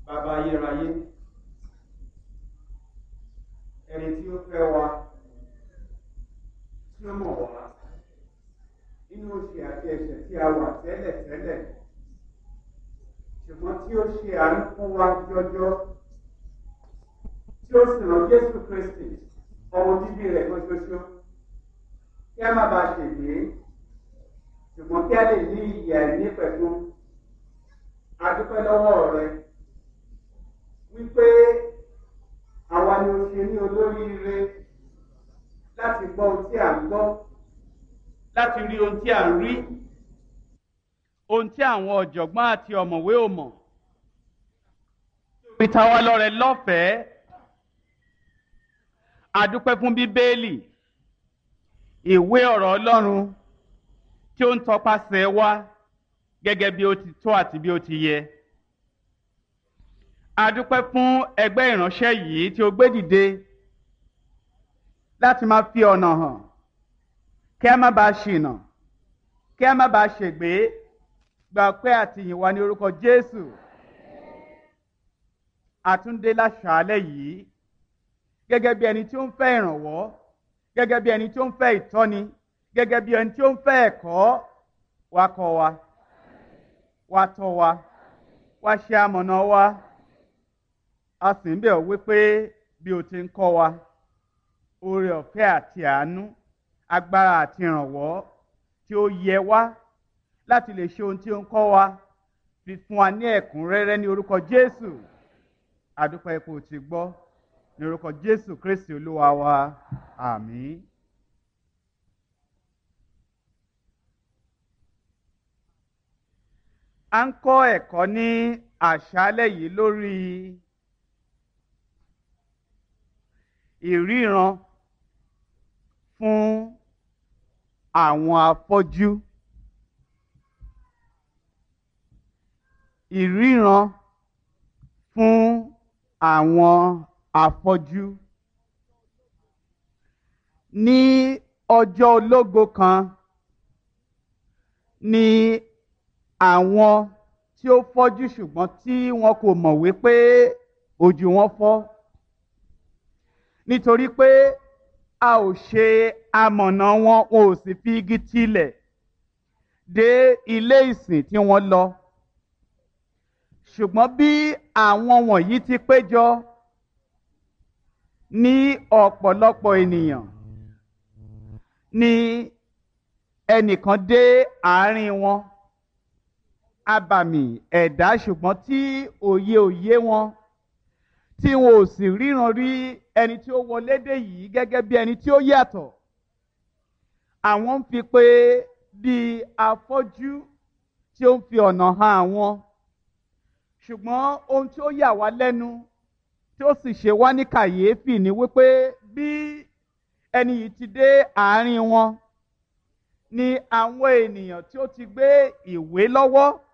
bàbá ayérayé ẹni tí ó fẹ́ wa tí ó mọ̀ wá nínú oṣù àti ẹ̀ṣẹ̀ tí a wà tẹ́lẹ̀ tẹ́lẹ̀ ṣùgbọ́n tí ó ṣe àánú fún wa jọjọ tí ó sì rán Jésù Kristi ọmọ bíbí rẹ̀ kan ṣoṣo kí a má bàa ṣègbè ṣùgbọ́n kí a lè ní ìyè àìní pẹ̀lú adúpẹ́ lọ́wọ́ rẹ wípé àwa ni o ṣe ní olóríire láti gbọ́ ohun tí à ń gbọ́ láti rí ohun tí à ń rí ohun tí àwọn ọ̀jọ̀gbọ́n àti ọ̀mọ̀wé ò mọ̀ fi ta wá lọ́rẹ lọ́fẹ̀ẹ́ adúpẹ́ fún bíbélì ìwé ọ̀rọ̀ Ọlọ́run tí ó ń tọpasẹ̀ wá gẹ́gẹ́ bí ó ti tó àti bí ó ti yẹ. A dúpẹ́ fún ẹgbẹ́ ìránṣẹ́ yìí tí ó gbé dìde láti máa fi ọ̀nà hàn kí a má bàa ṣìnà kí a má bàa ṣègbé gba pé àtìyìn wa ní orúkọ Jésù. Àtúndé láṣàálẹ̀ yìí gẹ́gẹ́ bí ẹni tí ó ń fẹ́ ìrànwọ́ gẹ́gẹ́ bí ẹni tí ó ń fẹ́ ìtọ́ni gẹ́gẹ́ bí ẹni tí ó ń fẹ́ ẹ̀kọ́ wa kọ́ wa wá tọ́ wa wá ṣe amọ̀nà wa a sì ń bẹ̀ ọ́ wípé bí o ti ń kọ́ wa oore ọ̀fẹ́ àti àánú agbára àti ìrànwọ́ tí ó yẹ wá láti lè ṣe ohun tí ó ń kọ́ wa fi fún wa ní ẹ̀kúnrẹ́rẹ́ ní orúkọ Jésù àdúpẹ́ ipò tí gbọ́ ní orúkọ Jésù Kristi Olúwa wa àmín. a ń kọ́ ẹ̀kọ́ ní àṣálẹ́ yìí lórí ìríran fún àwọn afọ́jú ìríran fún àwọn afọ́jú ní ọjọ́ ológo kan ní àwọn tí ó fọ́jú ṣùgbọ́n tí wọn kò mọ̀ wípé ojú wọn fọ́ nítorí pé a ò ṣe amọ̀nà wọn wọn ò sì fi igi tilẹ̀ dé ilé ìsìn tí wọ́n lọ ṣùgbọ́n bí àwọn wọ̀nyí ti péjọ ní ọ̀pọ̀lọpọ̀ ènìyàn ni ẹnìkan dé àárín wọn abàmì ẹ̀dá ṣùgbọ́n tí òye òye wọn tí wọn ò sì ríran rí ẹni tí ó wọlé dé yìí gẹ́gẹ́ bí ẹni tí ó yàtọ̀ àwọn ń fi pé bí afọ́jú tí ó ń fi ọ̀nà hàn àwọn ṣùgbọ́n ohun tí ó yà wá lẹ́nu tí ó sì ṣe wá ní kàyéfì ni wípé bí ẹni yìí ti dé àárín wọn ni àwọn ènìyàn tí ó ti gbé ìwé lọ́wọ́